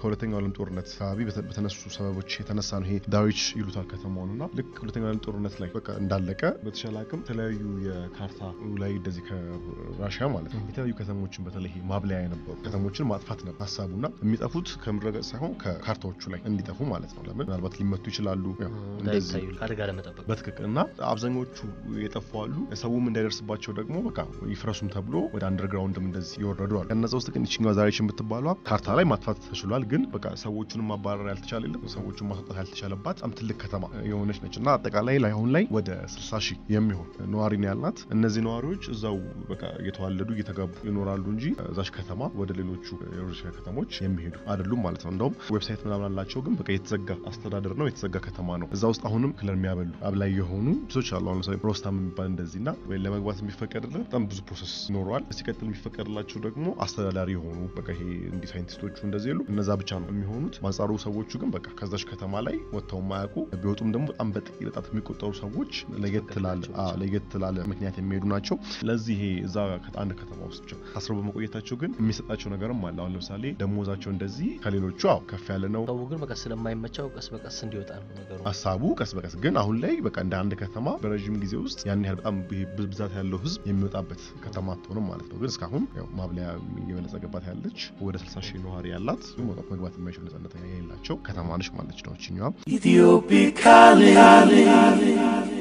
ከሁለተኛው ዓለም ጦርነት አካባቢ በተነሱ ሰበቦች የተነሳ ነው። ይሄ ዳዊች ይሉታል ከተማውን እና ልክ ሁለተኛው ዓለም ጦርነት ላይ በቃ እንዳለቀ በተሻለ አቅም የተለያዩ የካርታ ላይ እንደዚህ ከራሽያ ማለት ነው የተለያዩ ከተሞችን በተለይ ማብለያ የነበሩ ከተሞችን ማጥፋት ነበር ሀሳቡና የሚጠፉት ከምድረገጽ ሳይሆን ከካርታዎቹ ላይ እንዲጠፉ ማለት ነው። ለምን ምናልባት ሊመቱ ይችላሉ እንደዚህ አደጋ ለመጠበቅ በትክክል እና አብዛኞቹ የጠፉ አሉ። ሰውም እንዳይደርስባቸው ደግሞ በቃ ይፍረሱም ተብሎ ወደ አንደርግራውንድም እንደዚህ ይወረዱ አሉ። ከነዛ ውስጥ ግን ይችኛዋ ዛሬች የምትባሏ ካርታ ላይ ማጥፋት ተችሏል። ግን በቃ ሰዎቹንም ማባረር ያልተቻለ የለም ሰዎቹን ማስወጣት ያልተቻለባት በጣም ትልቅ ከተማ የሆነች ነች እና አጠቃላይ ላይ አሁን ላይ ወደ 60 ሺህ የሚሆን ነዋሪ ነው ያላት። እነዚህ ነዋሪዎች እዛው በቃ እየተዋለዱ እየተጋቡ ይኖራሉ እንጂ እዛች ከተማ ወደ ሌሎቹ የሩሲያ ከተሞች የሚሄዱ አይደሉም ማለት ነው። እንደውም ዌብሳይት ምናምን አላቸው፣ ግን በቃ የተዘጋ አስተዳደር ነው፣ የተዘጋ ከተማ ነው። እዛ ውስጥ አሁንም ክለር የሚያበሉ አብላይ የሆኑ ሶች አሉ። አሁን ለምሳሌ ሮስታም የሚባል እንደዚህ እና ለመግባት የሚፈቀድለት በጣም ብዙ ፕሮሰስ ይኖረዋል። ሲቀጥል የሚፈቀድላቸው ደግሞ አስተዳዳሪ የሆኑ በቃ ይሄ እንዲህ ሳይንቲስቶቹ እንደዚህ የሉ እነዛ ብቻ ነው የሚሆኑት። በአንጻሩ ሰዎቹ ግን በቃ ከዛች ከተማ ላይ ወጥተው የማያውቁ ቢወጡም ደግሞ በጣም በጥቂት ጣት የሚቆጠሩ ሰዎች ለየት ላለ ለየት ላለ ምክንያት የሚሄዱ ናቸው። ለዚህ ይሄ እዛ አንድ ከተማ ውስጥ ብቻ ታስረው በመቆየታቸው ግን የሚሰጣቸው ነገርም አለ። አሁን ለምሳሌ ደሞዛቸው እንደዚህ ከሌሎቹ አዎ ከፍ ያለ ነው። ሰው ግን በቃ ስለማይመቸው ቀስ በቀስ እንዲወጣ ነው ነገሩ ሀሳቡ። ቀስ በቀስ ግን አሁን ላይ በቃ እንደ አንድ ከተማ በረዥም ጊዜ ውስጥ ያን ያህል በጣም ብዛት ያለው ህዝብ የሚወጣበት ከተማ አትሆንም ማለት ነው። ግን እስካሁን ያው ማብለያ እየበለጸገባት ያለች ወደ 60 ሺህ ነዋሪ ያላት መውጣት መግባት የማይችሉ ነጻነት የሌላቸው ከተማ ነች ማለት ነው። ችኛዋ Ethiopia calling.